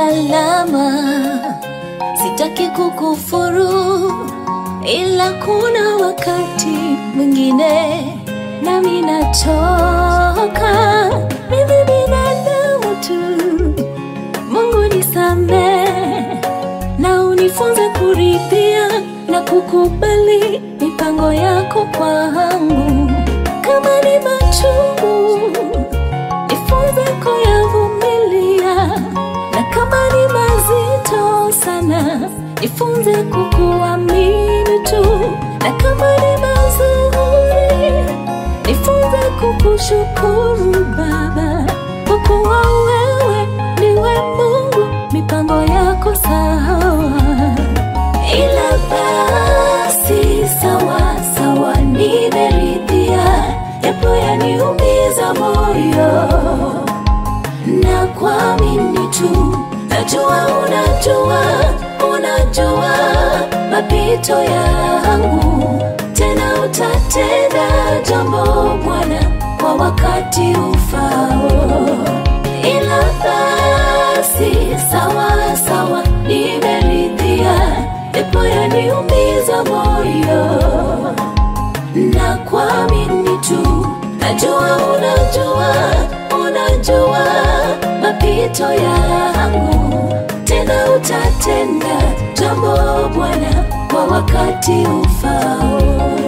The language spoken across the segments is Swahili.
salama, sitaki kukufuru, ila kuna wakati mwingine nami nachoka. Mimi binadamu tu, Mungu nisamehe na unifunze kuridhia na kukubali mipango yako kwangu. Kama ni machungu, nifunze kuyavumilia, na kama ni mazito sana, nifunze kukuamini tu, na kama ni mazuri, nifunze kukushukuru Baba, kwa kuwa wewe ndiwe Mungu, mipango yako sawa ila basi sawa sawa, nimeridhia, yapo yaniumiza moyo na kuamini tu, najua unajua, unajua mapito yangu, tena utatenda jambo Bwana kwa wakati ufao ila basi sawa sawa, nimeridhia, yapo yaniumiza moyo na kuamini tu, najua unajua, unajua mapito yangu, tena utatenda jambo Bwana kwa wakati ufao.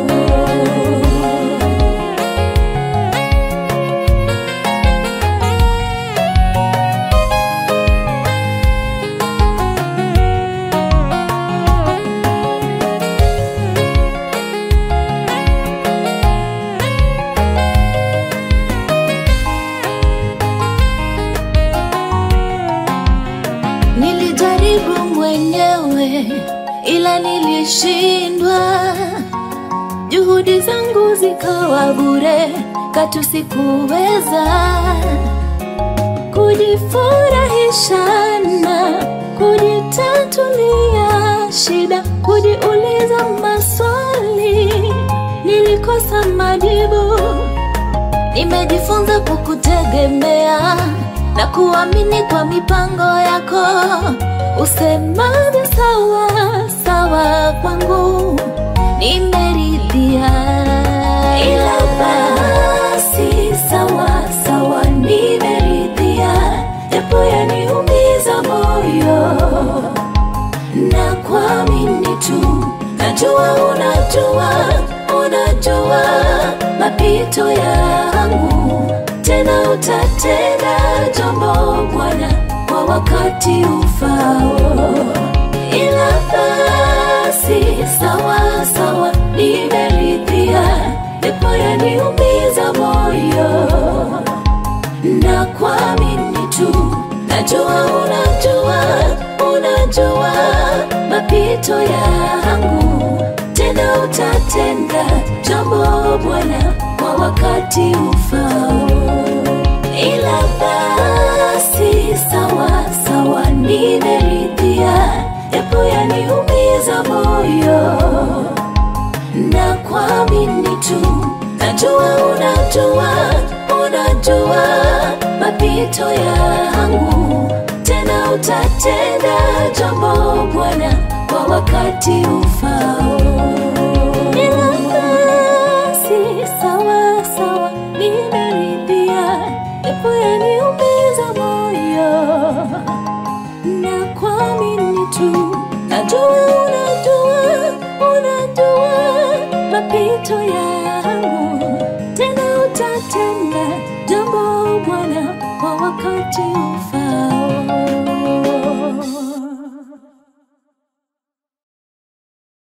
Nilijaribu mwenyewe ila nilishindwa, juhudi zangu zikawa bure, katu sikuweza kujifurahisha na kujitatulia shida, kujiuliza maswali, nilikosa majibu. Nimejifunza kukutegemea na kuamini kwa mipango yako, usemavyo sawa sawa kwangu, nimeridhia. Ila basi sawa sawa, nimeridhia, japo yaniumiza moyo na kuamini tu, najua unajua, unajua mapito yangu, tena utatenda jambo Bwana kwa wakati ufao. Ila basi sawa sawa, nimeridhia, japo yaniumiza moyo na kuamini tu, najua unajua, unajua mapito yangu, tena utatenda jambo Bwana kwa wakati ufao. Ila basi sawa sawa, nimeridhia, yapo yaniumiza moyo na kuamini tu, najua unajua, unajua mapito yangu, tena utatenda jambo Bwana kwa wakati ufao. Ila basi sawa sawa, nimeridhia, yapo yaniumiza moyo na kuamini tu, najua unajua, unajua mapito yangu, tena utatenda jambo Bwana kwa wakati ufao.